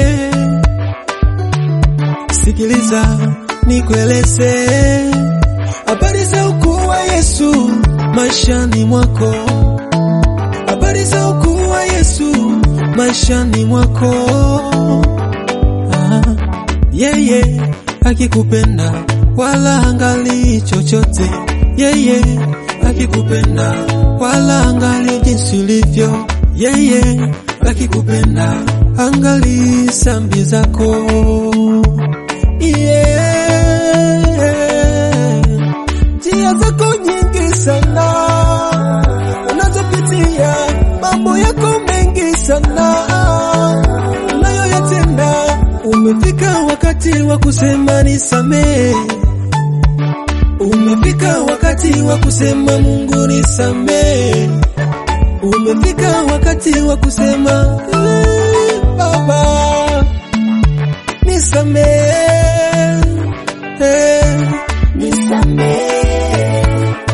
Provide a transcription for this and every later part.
sikiliza nikueleze habari za ukuu wa Yesu maishani mwako, habari za ukuu wa Yesu maishani mwako. Ah, yeye akikupenda wala angali chochote, yeye akikupenda wala angali jinsi ulivyo, yeye akikupenda angali sambi zako yeah. Njia zako nyingi sana unazopitia, mambo yako mengi sana unayoyatenda. Umefika wakati wa kusema nisamee, umefika wakati wa kusema Mungu nisamee, umefika wakati wa kusema "Eh, Baba nisamee, eh, Nisamehe,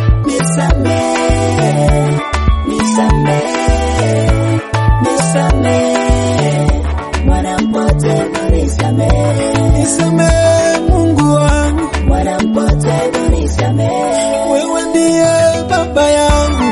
nisamehe, nisamehe, nisamehe, mwana mpotevu nisamehe, nisamee Mungu wangu, mwana mpotevu nisamehe, wewe ndiye baba yangu.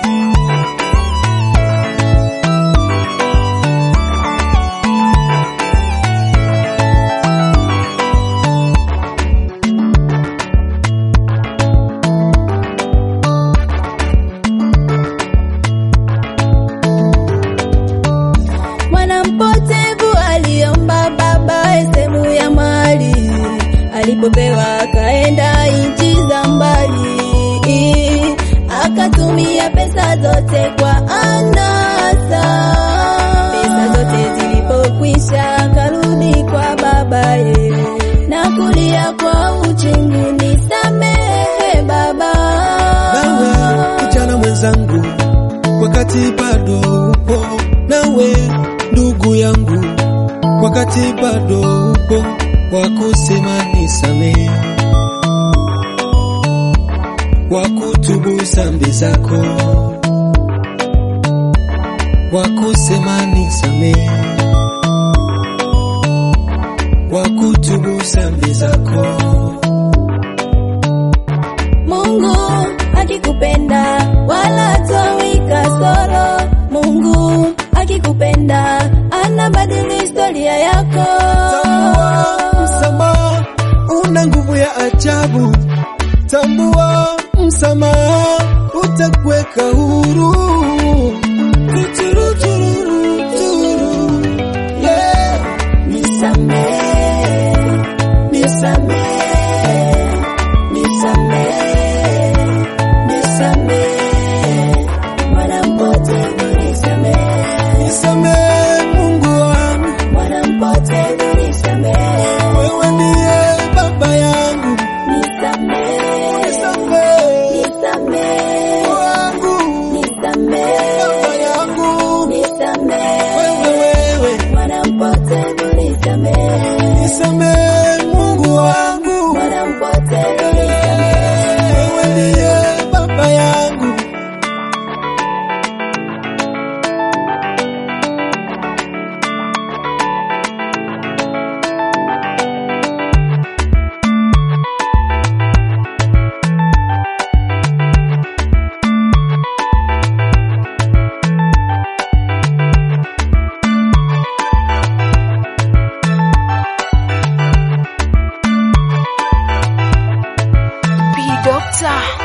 mwana mpotevu aliomba baba sehemu ya mali, alipopewa akaenda nchi za mbali, akatumia pesa zote kwa anasa. Pesa zote zilipokwisha, akarudi kwa babaye na kulia kwa uchungu, nisamehe baba. Nawe kijana mwenzangu, wakati bado upo, nawe ndugu yangu, wakati bado upo wa kusema nisamee, wa kutubu dhambi zako, wa kusema nisamee, wa kutubu dhambi zako. Mungu akikupenda wala toi kasoro. Mungu akikupenda anabadili historia yako. Tambua msamaha una nguvu ya ajabu. Tambua msamaha utakuweka huru. Tuturu, tururu, turu. Yeah. Nisamehe, nisamehe, nisamehe, nisamehe, mwana mpotevu nisamehe, Nisamehe Mungu wangu, mwana mpotevu nisamehe, wewe ndiye baba yangu. nisamehe, Nisamehe nisamehe. wangu, Nisamehe, baba yangu, nisamehe, wewe wewe. mwana mpotevu nisamehe, Nisamehe Mungu wangu, mwana mpotevu nisamehe, wewe ndiye baba yangu. P Doctor.